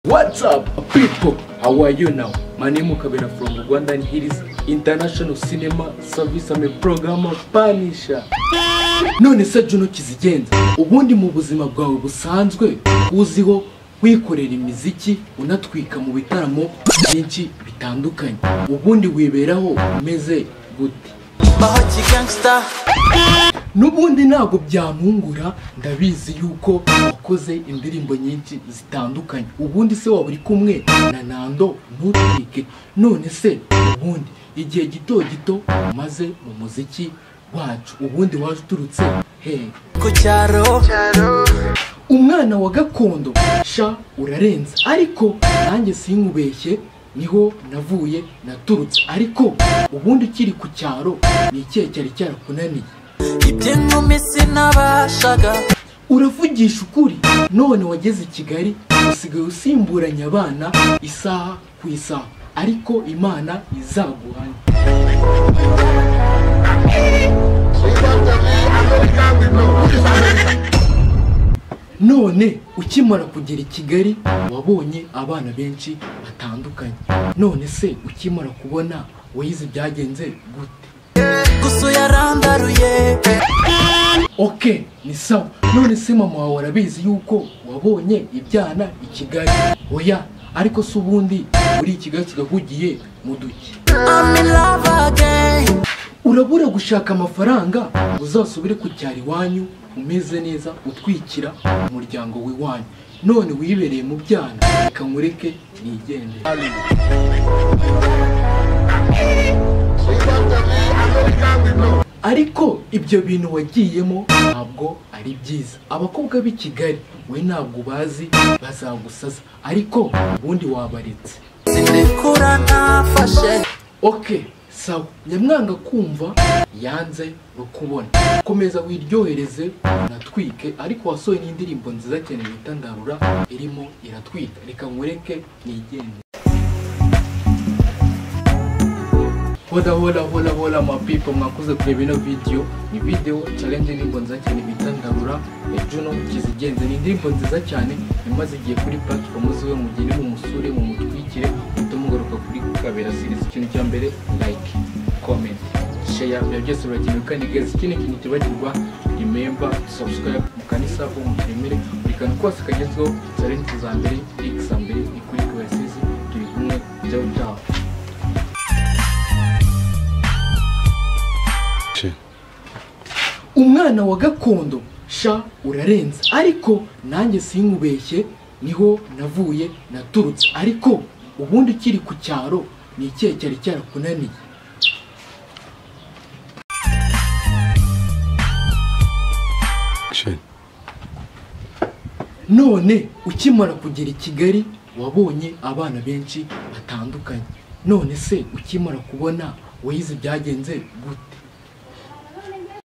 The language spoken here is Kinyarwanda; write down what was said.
What's up, people? How are you now? My name is Kabera from Rwandan Hills International Cinema Service. I'm a programmer Panisha. None se Juno Kizigenza, ubundi mu buzima bwawe busanzwe uziho wikorera imiziki unatwika mu bitaramo byinshi bitandukanye, ubundi wiberaho umeze gute? Mahoji Gangsta n'ubundi ntabwo byampungura ndabizi yuko wakoze indirimbo nyinshi zitandukanye ubundi se waba uri kumwe na nando ntutwike none se ubundi igihe gito gito umaze mu muziki wacu ubundi waje uturutse hehe ku cyaro umwana wa gakondo sha urarenza ariko nanjye sinkubeshye niho navuye naturutse ariko ubundi ukiri ku cyaro ni ikihe cyari cyarakunaniye iby'inkumi sinabashaga uravugisha ukuri none wageze i kigali usigaye usimburanya abana isaha ku isaha ariko imana izaguhane none ukimara kugera i kigali wabonye abana benshi batandukanye none se ukimara kubona wize ibyagenze gute gusa yarandaruye oke ni sawa none se mama wawe arabizi yuko wabonye ibyana i kigali oya ariko se ubundi uri i kigali kigahugiye mu duki I'm in love again urabura gushaka amafaranga uzasubire ku cyaro iwanyu umeze neza utwikira umuryango w'iwanyu none wibereye mu byana reka nkureke nigendere ariko ibyo bintu wagiyemo ntabwo ari byiza abakobwa b'i kigali we ntabwo bazi bazagusaza ariko ubundi wabaretse sinikura nafashe oke sawa nyamwanga kumva yanze rukubona komeza wiryohereze unatwike ariko wasohoye n'indirimbo nziza cyane bita ndarura irimo iratwika reka nkureke nigende hola hola hola hola ma people mwakoze kureba ino video ni video challenge y'indirimbo nziza cyane bita ndarura ya Juno kizigenze ni indirimbo nziza cyane imaze igihe kuri platform ziwe mugire mumusure mumutwikire mugaruka kuri kabera series ikintu cya mbere like comment share ibyo byose birakenewe kandi guys ikindi kintu kibagirwa remember subscribe mukanisavu mutemere buri kantu kose kagezweho challenge za mbere x za mbere ni kuri kabera series turi kumwe byabo byabo umwana wa gakondo sha urarenza ariko nanjye sinkubeshye niho navuye naturutse ariko ubundi ukiri ku cyaro ni ikihe cyari cyarakunaniye none ukimara kugera i kigali wabonye abana benshi batandukanye none se ukimara kubona wize ibyagenze gute